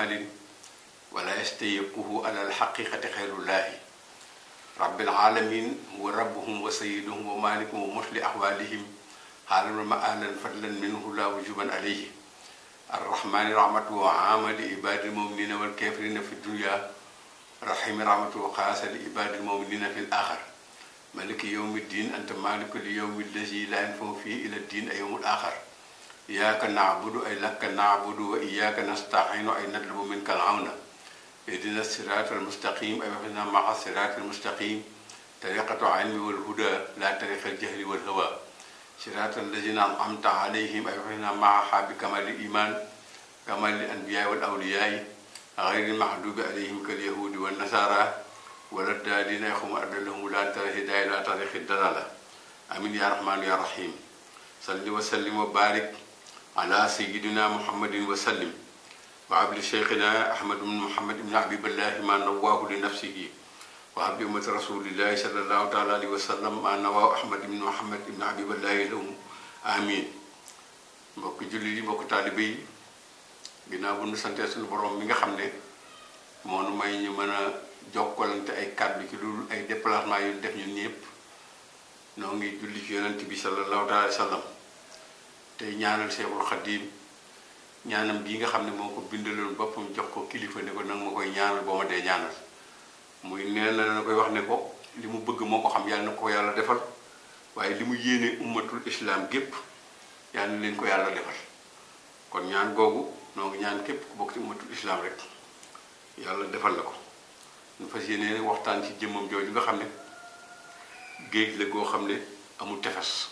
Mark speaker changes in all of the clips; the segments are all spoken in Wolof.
Speaker 1: kamalin wala yastayiquhu ala alxaqiqati xayrullahi rabbil alamin huwa rabbuhum wa sayyiduhum wa malikuhum wa musli ahwalihim xaalan wa maalan fadlan minhu la wujuban alayhi arrahmani rahmatu wa ama li ibadi lmuminina walkafirina fi dunya rahimi rahmatu wa xaasa li ibadi lmuminina fi l axar maliki yowmi ddin anta maliku li yowmi allazi la yanfahu fii ila ddin ay yowmul axar iyyaka na'budu ay laka na'budu wa iyyaka nasta'inu ay natlubu minka al-awna ihdina sirata al-mustaqim ay wafina ma'a sirati al-mustaqim tariqatu ilmi wal huda la tariqa al-jahli wal hawa sirata allazina an'amta alayhim ay wafina ma'a bi kamali iman kamali anbiya wal awliya غير المحدود عليهم كاليهود والنصارى ولا الدالين يخم أدلهم لا ترى هداية لا طريق الدلالة أمين يا رحمن يا رحيم صل وسلم وبارك على سيدنا محمد وسلم وعبد شيخنا أحمد بن محمد بن حبيب الله ما نواه لنفسه وعبد أمة رسول الله صلى الله تعالى عليه وسلم ما نواه أحمد بن محمد بن حبيب الله لهم آمين mbokk julli yi mbokk taalibe yi ginnaaw bu nu santee suñu borom mi nga xam ne moo nu may ñu mën a jokkalante ay kàddu ci loolu ay déplacement yu def ñun ñëpp noo ngi julli ci yonent bi sallallahu alayhi wa sallam tey ñaanal Seexul Xadiim ñaanam bii nga xam ne moo ko bindaloon boppam jox ko kilifa ne ko nag ma koy ñaanal boo ma dee ñaanal muy nee na na koy wax ne ko li mu bëgg moo ko xam yàlla na ko yàlla defal waaye li mu yéene ummatul islam gépp yàlla na leen ko yàlla defal kon ñaan googu noo ngi ñaan képp ku bokk ci ummatul islam rek yàlla defal la ko ñu fas yéene waxtaan ci jëmmam jooju nga xam ne géej la goo xam ne amul tefes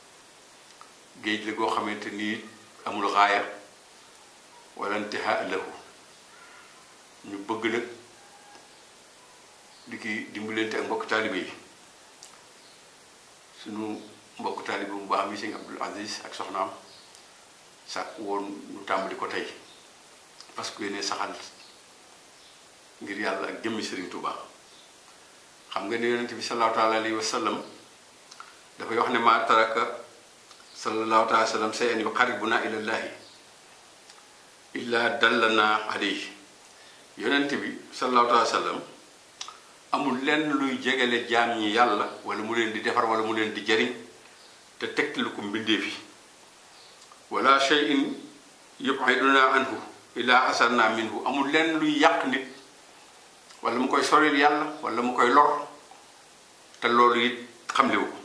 Speaker 1: géej la goo xamante ni amul xaaya wala intihaa lahu ñu bëgg nag di ki dimbalante ak mbokk taalibe yi suñu mbokk taalibe bu baax mi sëñ Abdul Aziz ak soxnaam sàkk woon ñu tàmbali ko tey parce que ne saxal ngir yàlla ak jëmmi Sëriñ Tuubaa xam nga ne yonent bi sallallahu taala alayhi wa sallam dafay wax ne maa taraka sallallahu taala wa sallam shay'an yuqarribuna ila llahi illa dallana alayhi yonent bi sallallahu taala wa sallam amul lenn luy jegele jaam ñi yàlla wala mu leen di defar wala mu leen di jariñ te tegtalu ko mbindee fi wala shay'in yub'iduna anhu illa asarna minhu amul lenn luy yàq nit wala mu koy soril yàlla wala mu koy lor te loolu it xamlewu ko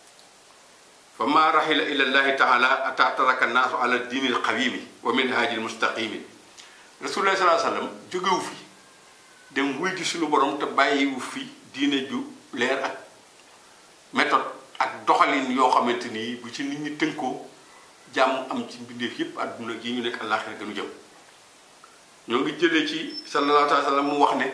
Speaker 1: fa ma raxila ila llahi taala ata taraka naasu ala diini alqawimi wa minhaji almustaqimi rasulullah salaa sallam jógewu fi dem wuy gi suñu borom te bàyyiwu fi diine ju leer ak méthode ak doxalin yoo xamante nii bu ci nit ñi tënkoo jàmm am ci mbindeef yépp àdduna gi ñu nekk àllaaxira gënu jëm ñoo ngi jëlee ci sallallahu alayhi wa sallam mu wax ne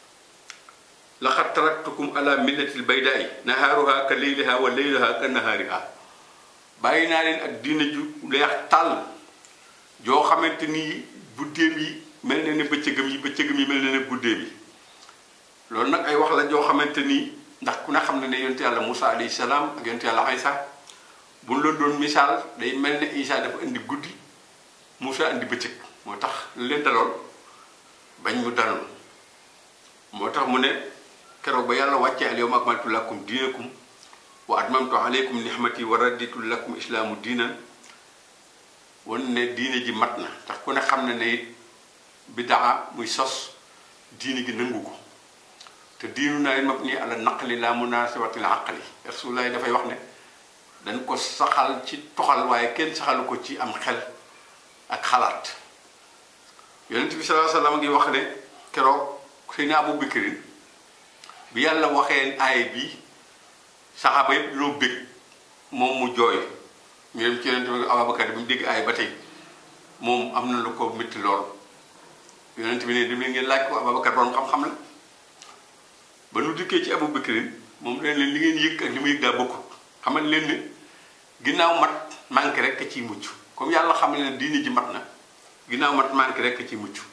Speaker 1: laqad taraktukum ala millatil baydaay nahaaruha ka leyliha wa leyluha ka nahaariha bàyyi naa leen ak diine ju leex tàll joo xamante ni guddeem yi mel na ne bëccëgam yi bëccëgam yi mel na ne guddeem yi loolu nag ay wax la joo xamante ni ndax ku ne xam ne ne yonte yàlla Moussa alayhi salaam ak yonte yàlla Aysa bu ñu la doon misaal day mel ne Isa dafa indi guddi Moussa indi bëccëg moo tax leen daloon bañ mu daloon moo tax mu ne keroog ba yàlla wàccee al yawma akmaltu lakum diinakum wa atmamtu alaykum nihmati wa raditu lakum islaamu diinan wan ne diine ji mat na tax ku ne xam ne ne it bidaa muy sos diine gi nangu ko te diinu naa mabni ala naqli la munasabatil aqli rasulullah dafay wax ne dañ ko saxal ci toxal waaye kenn saxalu ko ci am xel ak xalaat yonent bi sallallahu alayhi wasallam ngi wax ne keroog Seydina Abu Bakrin bi yàlla waxee aay bi saxaaba yëpp loo bég moom mu jooy ñu dem ci yonent bi Abubakar bi mu dégg aay ba tey moom am na lu ko métti lool yonent bi ne dem leen ngeen laaj ko Abubakar borom xam-xam la ba nu dikkee ci Abu Bakrin moom leen leen li ngeen yëg ak li mu yëg daa bokkut xamal leen ne ginnaaw mat manqué rek ciy mucc comme yàlla xam ne diine ji mat na ginnaaw mat manqué rek ciy mucc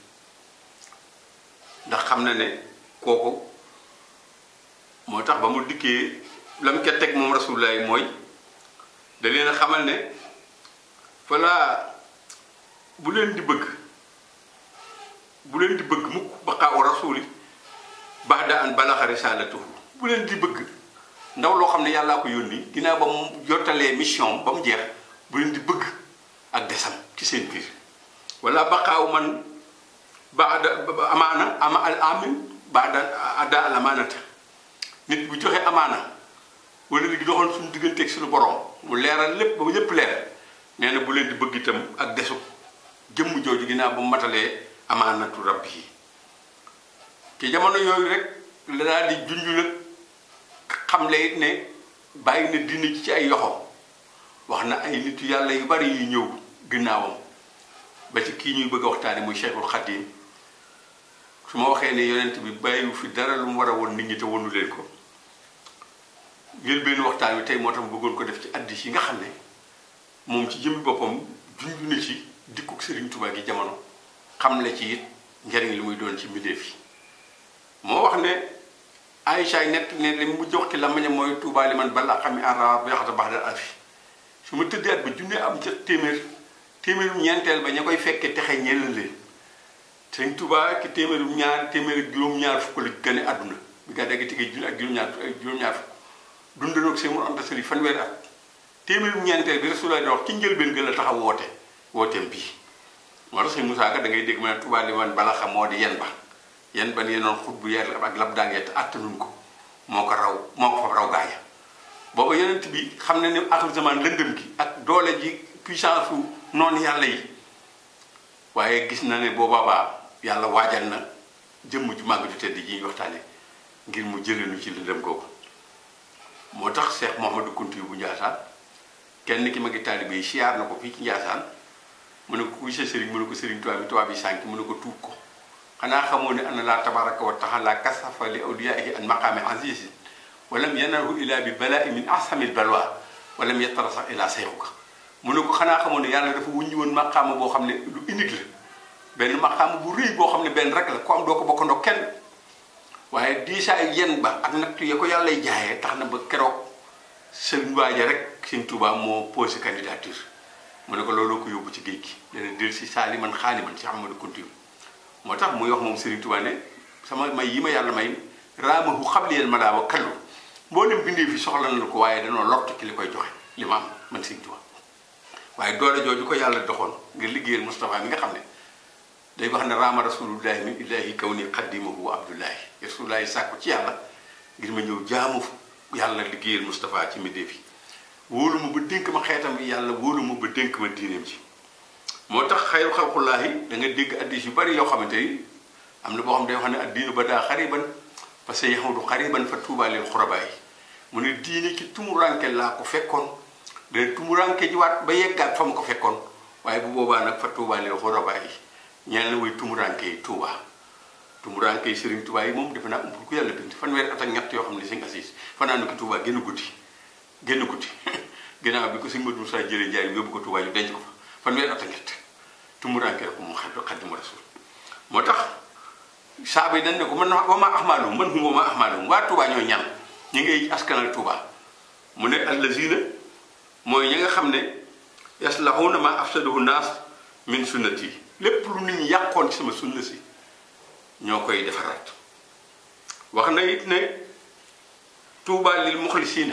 Speaker 1: ndax xam na ne kooku moo tax ba mu dikkee la mu ca teg moom rasulullah mooy da leen a xamal ne falaa bu leen di bëgg bu leen di bëgg mukk baqaa rasuli baada an balaxa risalatuhu bu leen di bëgg ndaw loo xam ne yàllaa ko yónni ginnaaw ba mu jottalee mission ba mu jeex bu leen di bëgg ak desam ci seen biir wala baqaaw man baada amaana ama al amin baada adda al amaanata nit bu joxe amaana wala li doxoon suñu digganteeg suñu borom mu leeral lépp ba lépp leer nee na bu leen di bëgg itam ak desu jëmm jooju ginnaaw ba mu matalee amaanatu rabbi yi ci jamono yooyu rek la daal di junj nag xam le it ne bàyyi na dina ci ci ay yoxo wax na ay nitu yàlla yu bari yu ñëw ginnaawam ba ci kii ñuy bëgg a waxtaane muy Cheikhul Khadim su ma waxee ne yonent bi bàyyiwu fi dara lu mu war a woon nit ñi te wonu leen ko ngir benn waxtaan wi tey moo tax mu bëggoon ko def ci addis yi nga xam ne moom ci jëmmi boppam junj na ci dikkuk Serigne Touba gi jamono xam la ci it njariñ li muy doon ci mbindeef yi moo wax ne Aïcha nett ne li mu jox ci lamañam mooy Touba li man balaa xam ne ara ba yaxata baax dal alfi su ma tëddee at ba junne am ca téeméer téeméerum ñeenteel ba ña koy fekkee texe ñeel leen Serigne Touba ki téeméerum ñaar téeméer juróom-ñaar fukk la gane àdduna bi nga dégg tigee junne ak juróom-ñaar juróom-ñaar fukk dundanoog seen mu anta sëri fanweeri at téeméerum ñeenteel bi Rasulullah di wax ci njëlbeen gën la taxaw woote wooteem bii moo tax sëñ Moussa Ka da ngay dégg ma ne Touba li man bala xam moo di yen ba yen ba yenoon xut bu yeer ak lab daangee te attanuñ ko moo ko raw moo ko fa raw gaaya booba yonent bi xam ne ne axir zaman lëndëm gi ak doole ji puissance su noonu yàlla yi waaye gis na ne boobaa yàlla waajal na jëmm ju màgg ju tedd ji ñuy waxtaane ngir mu jëleenu ci lëndëm googu moo tax Cheikh Mouhamadou Kounti bu Njaasaan kenn ki ma ngi taalibe yi siyaar na ko fii ci Njaasaan mu ne ko kuy sa sëriñ mu ne ko sëriñ tubaab bi tubaab bi sànki mu ne ko tuub ko xanaa xamoo ne ana laa tabaraka wa taala kasafa li awliyaihi an maqaami azizi walam yanarhu ila bi balai min asamil balwa walam yattara sax ila sayxuka mu ne ko xanaa xamoo ne yàlla dafa wuññi woon maqaama boo xam ne lu unique la benn maqaama bu rëy boo xam ne benn rek la ku am doo ko bokkandoo kenn waaye diisaay yen ba ak nattu ya ko yàlla jaayee tax na ba keroog sëriñ waaja rek sëriñ Tuubaa moo posé candidature mu ne ko looloo ko yóbbu ci géej gi dana del si saali man xaali man si Ahmadu Kunti moo tax muy wax moom sëriñ Tuubaa ne sama may yi ma yàlla may raamahu xabliyel ma daa wa kallu mboolem bindee fi soxla na ko waaye danoo lott ki li koy joxe li ma am man sëriñ Tuubaa waaye doole jooju ko yàlla doxoon ngir liggéeyal Moustapha mi nga xam ne day wax ne raama rasulullahi min illahi kaw ni xaddimahu wa abdullahi rasulullahi sàkku ci yàlla ngir ma ñëw jaamu yàlla liggéeyal Moustapha ci mbindéef yi wóolu ma ba dénk ma xeetam bi yàlla wóolu ma ba dénk ma diineem ci moo tax xayru xalqullaahi da nga dégg addis yu bari yoo xamante ni am na boo xam ne day wax ne addiinu ba daa xariban parce que yahudu xariban fa tuubaa lil xurabaa yi mu ne diine ci tumuranke laa ko fekkoon dana tumuranke ji waat ba yeggaat fa ma ko fekkoon waaye bu boobaa nag fa tuubaa lil xurabaa yi ñeel na way tumuranke yi tuubaa tumuranke yi sëriñ tuubaa yi moom defe naa umpul ku yàlla bind fanweeri at ak ñett yoo xam ne sëñ Asiis fanaan ko tuubaa génn guddi génn guddi ginnaaw bi ko sëñ Modou Moussa jëlee njaay yóbbu ko tuubaa ñu denc ko fa fanweeri at ak ñett tumuranke ko mu xam Xaadimu Rasuul moo tax saaba yi dañ ne ko man wa ma ahmaalum man hum wa ma ahmaalum waa tuubaa ñoo ñan ñi ngay askanal tuubaa mu ne allazina mooy ñi nga xam ne yaslahuna ma afsadahu naas min sunnati lépp lu nit ñi yàqoon ci sama sunna si ñoo koy defaraat wax na it ne tuubaa lil muxlisiina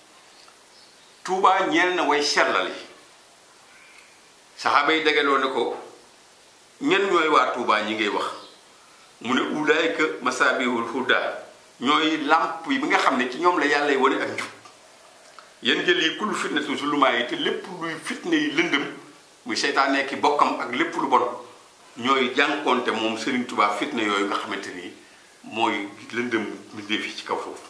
Speaker 1: tuubaa ñeel na way sellal yi saxaaba yi dagaloo ne ko ñen ñooy waa tuubaa ñi ngay wax mu ne ulaayka masaabihul huda ñooy làmp yi bi nga xam ne ci ñoom la yàlla wane ak njub yéen jël yi kullu fitnatu zulumaa yi te lépp luy fitne yi lëndëm muy seytaane ki bokkam ak lépp lu bon ñooy jànkoonte moom Serigne Touba fitne yooyu nga xamante ni mooy lëndëm mbindeef yi ci kaw foofu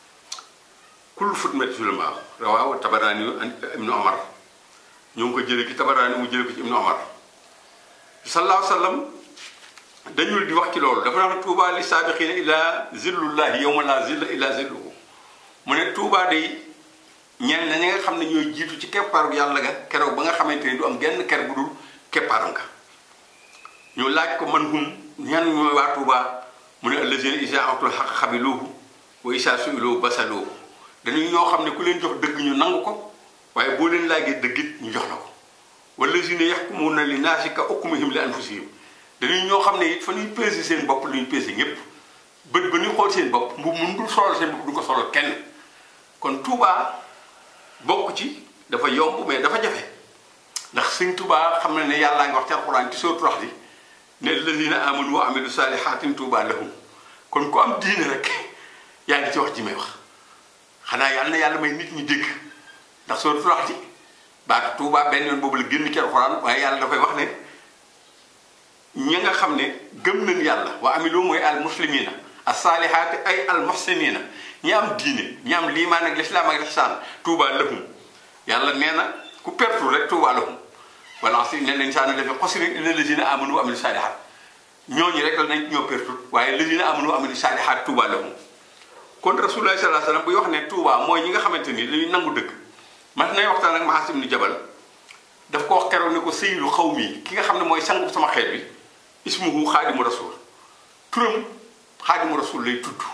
Speaker 1: kullu fitnatu zulumaa rawaaw tabaraani yu ibnu Omar ñoo ngi ko jële ki tabaraani mu jële ko ci ibnu Omar sallallahu sallam dañul di wax ci loolu dafa wax ne Touba li saabiqiina ila zillullahi yawma la zilla illa zilluhu mu ne Touba day ñenn na ñi nga xam ne ñooy jiitu ci keppaaru yàlla ga keroog ba nga xamante ni du am genn ker bu dul keppaaram nga ñu laaj ko man hum ñan ñooy waa Touba mu ne allazina isa atul xaq xabiluhu wa isa suiluhu basaluhu dañuy ñoo xam ne ku leen jox dëgg ñu nangu ko waaye boo leen laajee dëggit ñu jox la ko wallazina yaxkumuna li naasi ka hukmihim li anfusihim dañuy ñoo xam ne it fa ñuy peser seen bopp lu ñu peser ñëpp bët ba ñuy xool seen bopp mbu mun dul solal seen bopp du ko solal kenn kon Touba bokk ci dafa yomb mais dafa jafe ndax sëñ Touba xam na ne yàllaa ngi wax ci alxuraan ci sootu wax di ne alladina amanu wa amilu salihatin Touba lahum kon ku am diine rek yaa ngi ci wax ji may wax xanaa yàlla na yàlla may nit ñi dégg ndax sootu wax di baatu Touba benn yoon boobu la génn ci alxuraan waaye yàlla dafay wax ne ñi nga xam ne gëm nañ yàlla wa amilu mooy al muslimina as saalihaati ay al muhsinina ñi am diine ñi am liimaan ak lislaam ak lihsaan Touba lahum yàlla nee na ku pertu rek Touba lahum wala si ne l'insaana lafi xusrin illa lazina amanu wa amilu saalihaat ñooñu rek la nañ ñoo pertu waaye lazina amanu wa amilu saalihaat Touba lahum kon rasulullah sallallahu alayhi wasallam buy wax ne Touba mooy ñi nga xamante ni dañuy nangu dëgg man nay waxtaan ak Maas ibnu Jabal daf ko wax keroog ne ko sayyidu xawmi ki nga xam ne mooy sangu sama xeet bi ismuhu xaadimu rasul turam xaadimu rasul lay tudd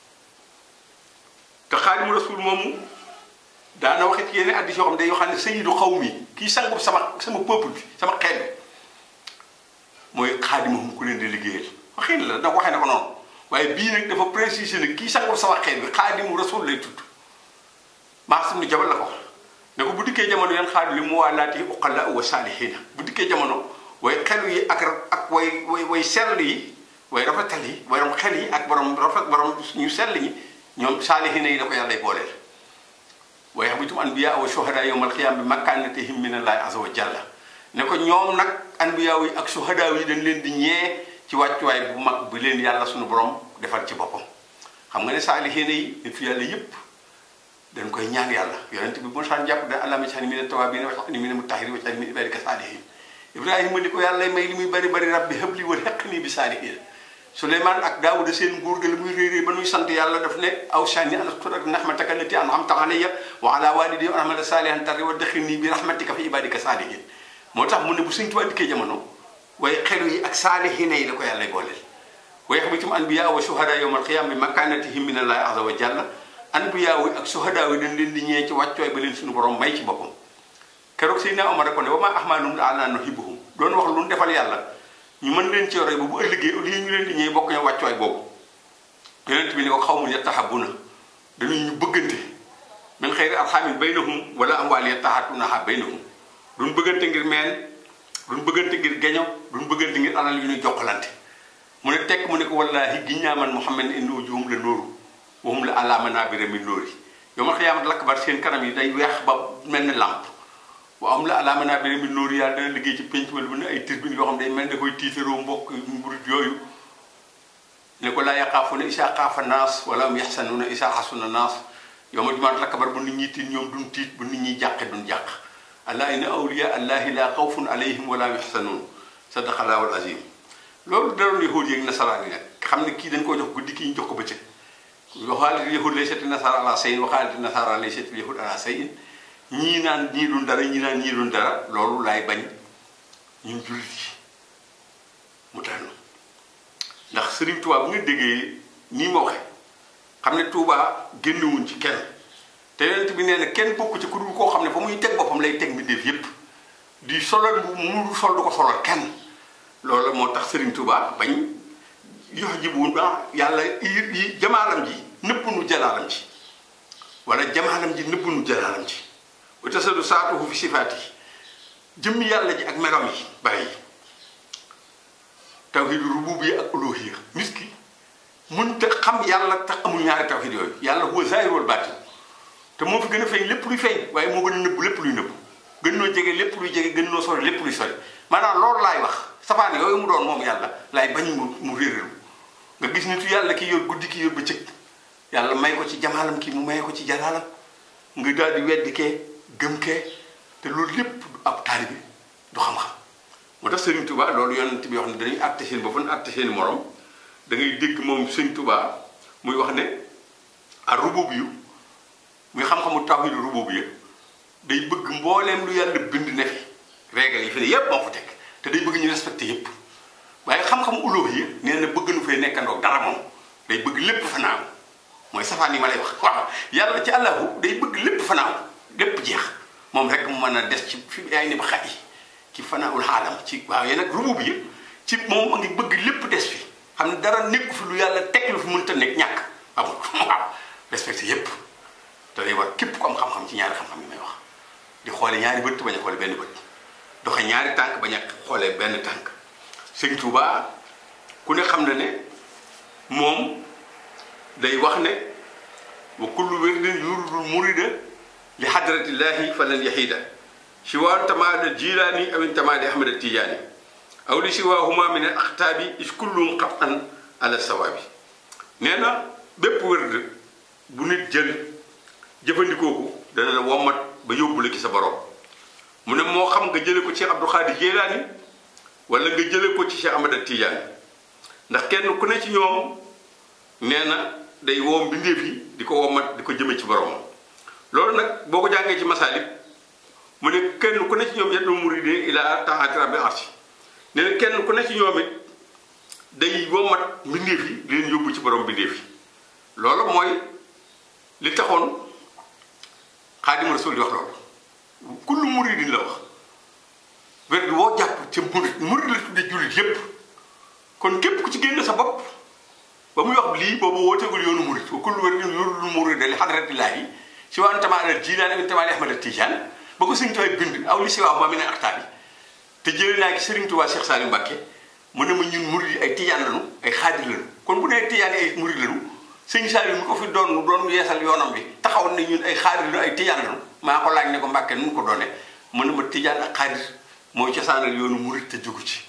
Speaker 1: te xaadimu rasul moomu daana waxe ci yeneen addis yoo xam ne day wax ne sayyidu xawmi kii sangu sama sama peuple bi sama xeet bi mooy xaadimuhum ku leen di liggéeyal waxin la nag waxee na ko noonu waaye bii nag dafa préciser ne kii sangu sama xeet bi xaadimu rasul lay tudd Maas ibnu Jabal la ko ne ko bu dikkee jamono yan xaadu li mu waalaati uqala wa saalihiina bu dikkee jamono way xelu yi ak ak way way way sell yi way rafetal yi borom xel yi ak borom rafet borom ñu sell ñi ñoom saalihiina yi da ko yàlla booleel waaye habitum anbiya wa shuhada yawmal qiyaama bi makaanatihim min allahi azza wa jalla ne ko ñoom nag anbiya yi ak shuhada yi dañ leen di ñee ci wàccuwaay bu mag bu leen yàlla suñu borom defal ci boppam xam nga ne saalihiina yi nit fi yàlla yépp dañ koy ñaan yàlla yonent bi bu saan jàpp da allahumma ij'alni mina tawwaabiina waj'alni mina mutahhiriina waj'alni min ibaadika saalihiin ibrahima ni ko yàlla may li muy bari bari rabbi habli wa haqqni bi saalihiin suleymaan ak daawuda seen nguur ga la muy réerée ba nuy sant yàlla daf ne awsani an ashkura ni'mataka allati an'amta alayya wa ala walidayya wa an a'mala saalihan tardaa wa adkhilni bi rahmatika fi ibaadika saalihiin moo tax mu ne bu Sëñ Tuubaa dikkee jamono waaye xelu yi ak saalihiin yi la ko yàlla booleel wa yaxbitum anbiyaa wa shuhadaa yawmal qiyaama bi makaanatihim min allahi azza wa jalla anbiyaa yi ak shuhadaa yi dañ leen di ñee ci wàccooy ba leen suñu borom may ci boppam keroog Seydina Omar ko ne wa maa ahmaalum la ala nuhibbuhum doon wax lu ñu defal yàlla ñu mën leen ci yore bu bu ëllëgee au lieu ñu leen di ñëw bokk ñoo wàccuwaay boobu yonent bi ni ko xaw mu yattahabuna dañuy ñu bëggante min xayri arxamin baynahum wala amwaali yattahaatunaha baynahum duñ bëggante ngir meen duñ bëggante ngir geño duñ bëggante ngir alal yu ñuy jokkalante mu ne tekk mu ne ko wallaahi giññaaman Muhammad inna wujuhum la nóoru wahum la ala manaabira min nóori yow ma xiyaamat lakbar seen kanam yi day weex ba mel ni làmp wa am la alaama naa beneen bi nóoru yàlla dana liggéey ci penc wala bu ne ay turbine yoo xam ne day mel ne koy tiitaroo mbokk mburit yooyu ne ko laa yaqaafuuna isaa xaafa naas wala am yaxsanuuna isaa xasuna naas yow ma jumaat lakbar bu nit ñi tiit ñoom duñ tiit bu nit ñi jàqe duñ jàq allah inna awliya allahi laa xawfun alayhim wala hum yaxsanuun sadaqallaahu al-aziim loolu daroon yahuud yeeg nasaraan yi nag xam ne kii dañ koo jox guddi kii ñu jox ko bëccëg waxaalit yahud lay setti nasara ala sayin waxaalit nasara lay setti yahud ala sayin ñii naan ñii dun dara ñii naan ñii dun dara loolu laay bañ ñun jullit yi mu tànn ndax Sëriñ Tuubaa bu nga déggee nii ma waxe xam ne Tuubaa génnewuñ ci kenn te yonent bi nee na kenn bokku ci ku dul koo xam ne fa muy teg boppam lay teg mbindeef yépp di solal bu mu sol du ko solal kenn loolu moo tax Sëriñ Tuubaa bañ yox ji bu yàlla yi jamaalam ji nëpp nu jalaalam ci wala jamaalam ji nëpp nu jalaalam ci wa tasadu saatuhu fi sifaat yi jëmmi yàlla ji ak meram yi bàyyi tawhid rububiyya ak uluhiyya nit ki mun te xam yàlla tax amul ñaari tawhid yooyu yàlla huwa zaahir wal baatin te moo fi gën a feeñ lépp luy feeñ waaye moo gën a nëbbu lépp luy nëbbu gën noo jege lépp luy jege gën noo sori lépp luy sori maanaam loolu laay wax safaan yooyu mu doon moom yàlla laay bañ mu mu réeréelu nga gis nitu yàlla ki yor guddi ki yor bëccëg yàlla may ko ci jamaalam ki mu may ko ci jalaalam nga daal di weddi kee gëm kee te loolu lépp du ab taalibe du xam-xam moo tax Sëriñ Tuubaa loolu yonent bi wax ne dañuy àtte seen bopp àtte seen morom da ngay dégg moom Sëriñ Tuubaa muy wax ne a rubub yu muy xam-xamu tawhidu rubub yi day bëgg mbooleem lu yàlla bind ne fi régal yi fi ne yépp moo fa teg te day bëgg ñu respecté yépp waaye xam-xam ulóob yi nee na bëgg nu fee nekkandoog dara moom day bëgg lépp fanaaw mooy safaan yi ma lay wax waaw yàlla ci àllahu day bëgg lépp fanaaw lépp jeex moom rek mu mën a des ci fi ay ni ba xat yi ci fanaawul xaalam ci waaw yéen nag rubub yi ci moom a ngi bëgg lépp des fi xam ne dara nekku fi lu yàlla teg lu fi mënta nekk ñàkk amul waaw respecté yépp te day war képp ku am xam-xam ci ñaari xam-xam yi may wax di xoole ñaari bët bañ a xoole benn bët doxe ñaari tànk bañ a xoolee benn tànk sëñ Tuuba ku ne xam na ne moom day wax ne wa kullu wirdin yuridul murida li hadratillahi falan yahida siwaa tamaada jilaani aw tamaadi ahmad tijaani aw li siwaahuma min al axtaabi is kullum xatan ala sawaabi nee na bépp wërd bu nit jël jëfandikoo ko dana la wommat ba yóbbu la ci sa borom mu ne moo xam nga jële ko ci Abdou Xaadir Jilaani wala nga jële ko ci Cheikh Ahmad Tijaani ndax kenn ku ne ci ñoom nee na day woom mbindeef yi di ko wommat di ko jëme ci boromam loolu nag boo ko jàngee ci masaalik mu ne kenn ku ne ci ñoom yaddu muride ila taati rabbil arsi nee na kenn ku ne ci ñoom it day wommat mbindeef yi di leen yóbbu ci borom mbindeef yi loolu mooy li taxoon xaadimu rasul di wax loolu kullu muridin la wax werd woo jàpp ca murid murid la tuddee jullit yépp kon képp ku ci génn sa bopp ba muy wax lii boobu wooteegul yoonu murid wa kullu werdin yuridul murida li hadratillahi si waan tamaa al jilaan amin tamaa li ahmad tijaan ba ko sëriñ Tuubaa bind aw li si waaw ma mi ne axtaab yi te jëlee naa ci sëriñ Tuubaa Cheikh Saliou Mbacké mu ne ma ñun murid yi ay tijaan lañu ay xaadir lañu kon bu nee tijaan yi ay murid lañu sëñ Saliou mi ko fi doon doon yeesal yoonam bi taxaw ne ñun ay xaadir lañu ay tijaan lañu maa ko laaj ne ko Mbacké nu mu ko doone mu ne ma tijaan ak xaadir mooy cosaanal yoonu murid te jógu ci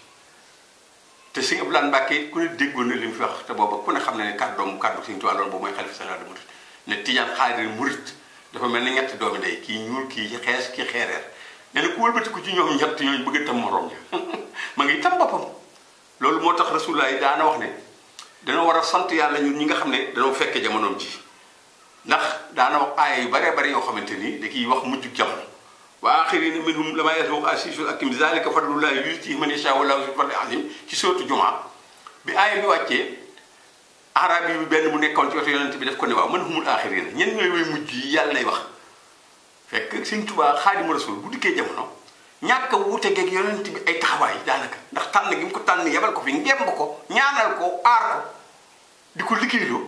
Speaker 1: te sëñ Abdoulaye Mbacké ku ne déggoon na li mu fi wax te booba ku ne xam ne ne kàddoom kàddu sëñ Tuubaa loolu boobu mooy xalifa général des mourides ne tijaan xaadir murid dafa mel ni ñetti doomi day kii ñuul kii xees kii xeereer nee na ku wëlbatiku ci ñoom ñett ñooñu bëgg a tam morom ja ma ngi tam boppam loolu moo tax rasulullah yi daana wax ne dana war a sant yàlla ñun ñi nga xam ne danoo fekke jamonoom ji ndax daana wax aaya yu baree bari yoo xamante ni da kiy wax mujjug jamono wa axirina minhum lama yasbuq asisul akim zalika fadlullah yuti man yasha wallahu zul fadli azim ci sootu jumaa bi aaya bi wàccee arab yi benn mu nekkoon ci wetu yonent bi def ko ne waaw man humul axirina ñen ñooy way mujj yi yàlla lay wax fekk Sëñ Tuubaa Xaadimu Rasuul bu dikkee jamono ñàkk a wuute geeg yonent bi ay taxawaay daanaka ndax tànn gi mu ko tànn yebal ko fi ngemb ko ñaanal ko aar ko di ko liggéeyloo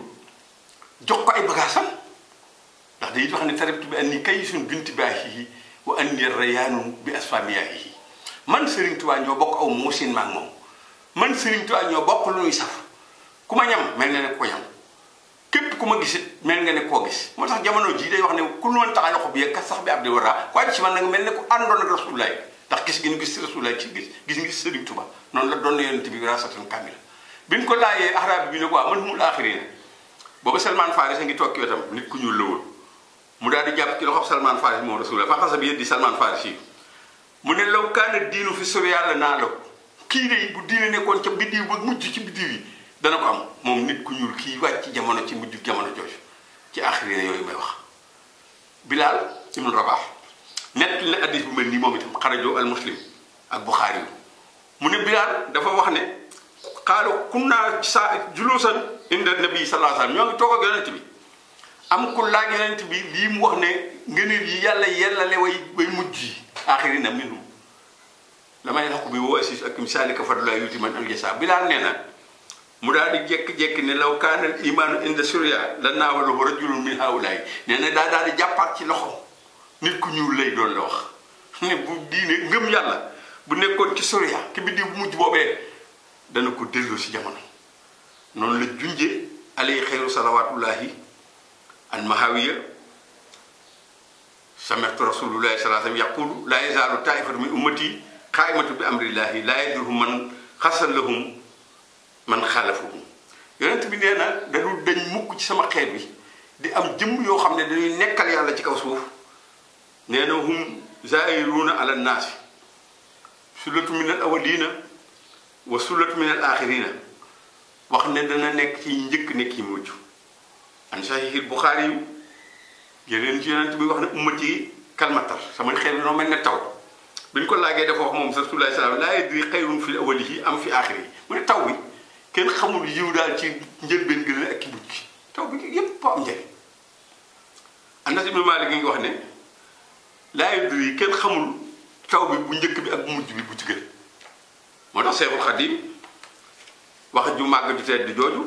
Speaker 1: jox ko ay bagaasam ndax day wax ne tarabtu bi anni kaysun binti baahihi wa anni rayaanun bi asfamiyaahihi man Sëriñ Tuubaa ñoo bokk aw muusin maag moom man Sëriñ Tuubaa ñoo bokk lu ñuy saf ku ma ñam mel nga ne ko ñam képp ku ma gisit mel nga ne koo gis moo tax jamono jii day wax ne ku loon tax a loxo bi ka sax bi ab di war ko ci man nag mel ne ku àndoon ak rasulullaay ndax gis gi ñu gis rasulullaay ci gis gis ngi Sëriñ Tuubaa noonu la doon na yonent bi rasatan kamila bi ñu ko laajee araab bi ne ko waaw man humul aaxiriin booba Salman Faris a ngi toog ci wetam nit ku ñuul la woon mu daal di jàpp ci loxob Salman Faris moom rasulullah fa xasa bi yëddi Salman Faris yi mu ne law kaana diinu fi sori yàlla naa la kii de bu diine nekkoon ca biddiw ba mujj ci biddiw yi dana ko am moom nit ku ñuul kii wàcc ci jamono ci mujj jamono jooju ci axirina yooyu may wax Bilal ibnu Rabah nett na addis bu mel nii moom itam xarajo al muslim ak Buxaari yu mu ne Bilal dafa wax ne xaalu kunna sa julusan inda nabi sallallahu alayhi wasallam ñoo ngi toog ak yonent bi am ku laaj yonent bi lii mu wax ne ngëneel yi yàlla yellale way way mujj yi axirina minhum la may lax ko bi woo assis ak misaalika fadlullah yuti man al jasa Bilal nee na mu daal di jékki-jékki ne law kaana al imaanu inda surya la naawalahu rajulun min haulaay nee na daa daal di jàppaat ci loxo nit ku ñuul lay doon la wax ne bu diine ngëm yàlla bu nekkoon ci surya ki bi di bu mujj boobee dana ko delloo si jamono noonu la junje alay xeyru salawatullahi an mahawiya sami'tu rasulullahi sallallahu alayhi wasallam yaqulu la yazaalu taifatu min ummati qaimatu bi amrillahi la yadurhum man xasal lahum man xaalafuhum yonent bi nee na dadul dañ mukk ci sama xeet bi di am jëmm yoo xam ne dañuy nekkal yàlla ci kaw suuf nee na hum zairuuna ala naasi sullatu min al awalina wa sullatu min al axirina wax ne dana nekk ci njëkk nekk yi mujj an sahihil buxaari yu yeneen ci yonent bi wax ne ummati yi kalmatar sama xeet bi noo mel ne taw bi ñu ko laagee dafa wax moom rasulullah salaam laa yadri xayrun fi awalihi am fi axiri mu ne taw bi kenn xamul yiw daal ci njëlbeen gën ak ki mujj gi taw bi yépp am njëriñ Anas ibn Maalik ngi wax ne laa yadri yi kenn xamul taw bi bu njëkk bi ak bu mujj bi bu ci gën moo tax Seexul Xadiim wax ju màgg ju tedd jooju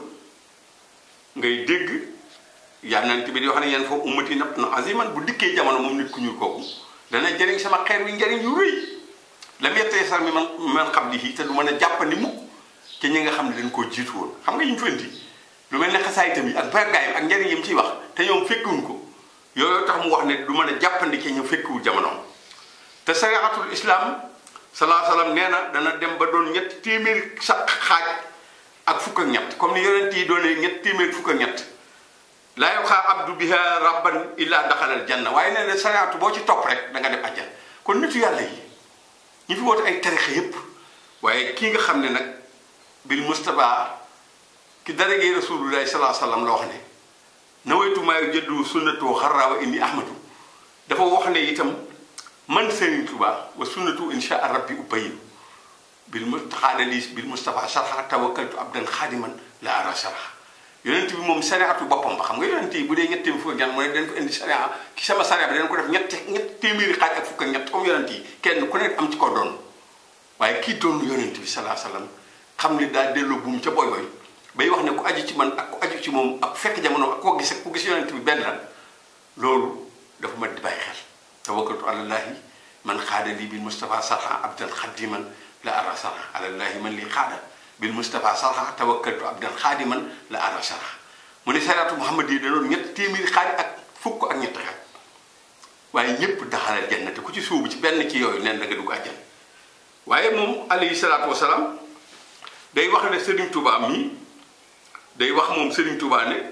Speaker 1: ngay dégg yànnant bi di wax ne yéen foofu ummati nab na aziman bu dikkee jamono moom nit ku ñuul kooku dana jëriñ sama xeer wi njëriñ yu rëy lam yettee sar mi man man xam li te du mën a jàppandi mukk te ñi nga xam ne dañ koo jiitu woon xam nga yi mu fenti lu mel ne xasaay tamit ak bargaayam ak njëriñ yi mu ciy wax te ñoom fekkiwuñ ko yooyu tax mu wax ne du mën a jàppandi ci ñu fekkiwul jamonoom te sariatul islam salaa salaam nee na dana dem ba doon ñett téeméeri sa xaaj ak fukk ak ñett comme ni yonent yi doonee ñett téeméeri fukk ak ñett laa yoxaa abdu biha rabban illa daxalal janna waaye nee na sariatu boo ci topp rek da nga dem àjjan kon nitu yàlla yi ñi fi woote ay tarixa yépp waaye kii nga xam ne nag bil mustapha ki darajee rasulullahi salaa sallam la wax ne nawaytu maayu jëddu sunnatu xarraawa indi ahmadu dafa wax ne itam man Serigne Touba wa sunnatu insha rabbi ubayyin bil mustaxaada lii bil mustapha sarxa tawakkaltu abdan xaadiman la ara sarxa yonent bi moom sariatu boppam ba xam nga yonent yi bu dee ñetti fukk ak ñett mu ne dañ ko indi saria ki sama saria bi dañ ko def ñetti ñetti téeméeri xaaj ak fukk ak ñett comme yonent yi kenn ku nekk am ci ko doon waaye kii doon yonent bi salaa salaam xam ne daa delloo buum ca boy boy bay wax ne ku aju ci man ak ku aju ci moom ak fekk jamono ak koo gis ak ku gis yonent bi benn la loolu dafa mat di bàyyi xel tawakkaltu alallahi man xaada lii bil mustapha sarxa abdan xadiman la ara sarxa alallahi man lii xaada bil mustapha sarxa tawakkaltu abdan xaadiman la ara sarxa mu ne sariatu muhammad yi da doon ñett téeméeri xaaj ak fukk ak ñett xaaj waaye ñëpp daxalal janna te ku ci suubu ci benn ci yooyu neen da nga dugg àjjan waaye moom alayhi salaatu wasalaam day wax ne Serigne Touba mii day wax moom Serigne Touba ne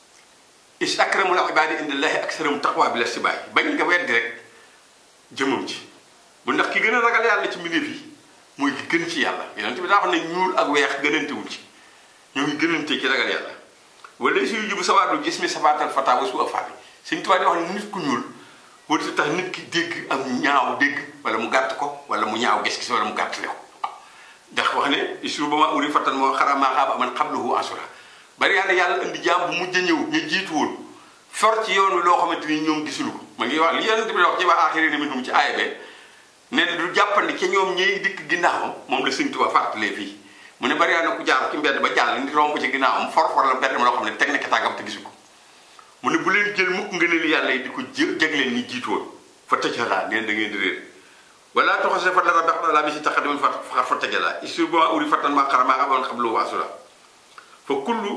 Speaker 1: is akramul ibaadi indallahi aksarum taqwa bi la si bàyyi bañ nga weddi rek jëmam ci bu ndax ki gën a ragal yàlla ci mbindeef yi mooy ki gën ci yàlla yonent bi daa wax ne ñuul ak weex gënantewul ci ñoo ngi gënante ci ragal yàlla wala suy jibu sawaadu gis mi sabaatal fata wa su afabi Serigne Touba di wax ne nit ku ñuul wërta tax nit ki dégg am ñaaw dégg wala mu gàtt ko wala mu ñaaw gis-gis wala mu gàtt lew ndax wax ne isur ba ma uri fattan moo xara maa xaaba man xablahu asura bari yàlla yàlla indi jaam bu mujj a ñëw ñu jiitu woon for ci yoon wi loo xamante ni ñoom gisuñu ko ma ngi wax li yonent bi wax ci waa axiri minhum ci aaya be ne du jàppandi ca ñoom ñiy dikk ginnaawam moom la Sëñ Tuubaa fàttalee fii mu ne bari na ku jaar ci mbedd ba jàll ndi romb ci ginnaawam for for la mbedd ma loo xam ne teg na tàggam te gisu ko mu ne bu leen jël mukk ngëneel yàlla yi di ko jë jagleen ñi jiitu woon fa tëjalaa neen da ngeen di réer wala toxose fa dara bax la bi si taxadiman fa fa fa tëjalaa isur ba ma uri fattan maa xara maa amoon xam lu waasula fa kullu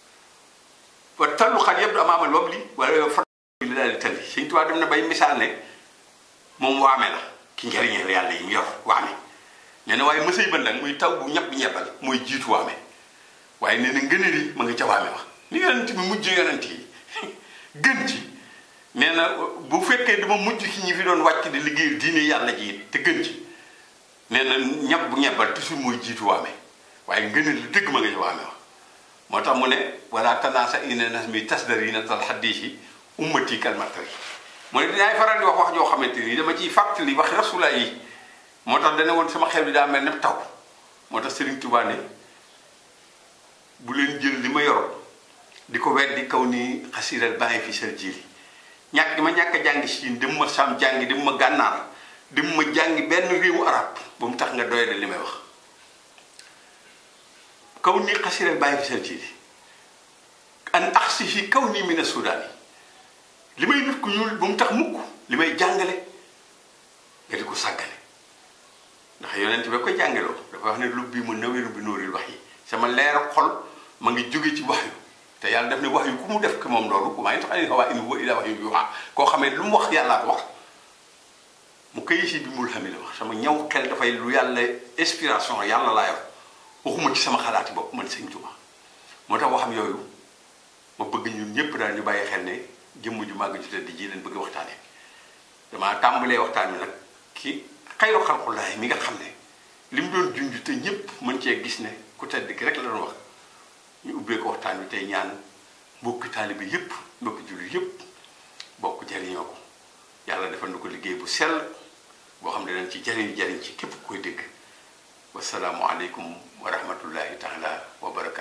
Speaker 1: wa tallu xat yëpp du amaamal wam li wala yow fa li daal di tali Sëñ Tuubaa dem na bay misaal ne moom waame la ki njariñeel yàlla yi mu yor waame nee na waaye mësay ban nag muy taw bu ñab bi ñebal mooy jiitu waame waaye nee na ngëneel yi ma nga ca waame wax ni yonent bi mujj yonent yi gën ci nee na bu fekkee dama mujj ci ñi fi doon wàcc di liggéey diine yàlla ji te gën ci nee na ñab bu ñebal toujours mooy jiitu waame waaye ngëneel li dëgg ma nga ca waame wax moo tax mu ne wala tanaasa ina nas mi tasdar yi na tal xaddiis yi ummati kalmatari mu ne dinaay faral di wax wax joo xamante ni dama ciy fàttali wax rasula yi moo tax dana woon sama xel bi daa mel ne taw moo tax Serigne Touba ne bu leen jël li ma yoroon di ko weddi kaw ni xasiral bàyyi fi sel jili ñàkk di ma ñàkk a jàngi siin dem ma sam jàngi dem ma gànnaar dem ma jàngi benn réewu arab ba mu tax nga doyade li may wax kaw ni xasiral bàyyi fi sel jili an axsi fi kaw nii mina suudaan yi li may nit ku ñuul ba mu tax mukk li may jàngale nga di ko sàggane ndax yonent ba koy jàngeloo dafa wax ne lub bi mu naweru bi nóoril wax yi sama leer xol ma ngi jóge ci wax yu te yàlla def ne wax yu ku mu def ko moom loolu maa ngi tax ani xawaa in huwa illa wax yu yuuxa koo xamee lu mu wax yàllaa ko wax mu këyi si bi mul xami la wax sama ñaw xel dafay lu yàlla inspiration yàlla laa yor waxuma ci sama xalaati bopp man sëñ Tuubaa moo tax waxam yooyu ma bëgg ñun ñëpp daal ñu bàyyi xel ne jëmm ju màgg ju tedd ji leen bëgg waxtaane damaa tàmbalee waxtaan wi nag ki xayru xalqullaay mi nga xam ne li mu doon junj te ñëpp mën cee gis ne ku tedd ki rek la doon wax ñu ubbee ko waxtaan wi tey ñaan mbokki taalibe yëpp mbokki jullit yëpp bokk jariñoo ko yàlla defal na ko liggéey bu sell boo xam ne dañ ci jariñ jariñ ci képp koy dégg wasalaamu aleykum wa rahmatullahi taala wa barakatu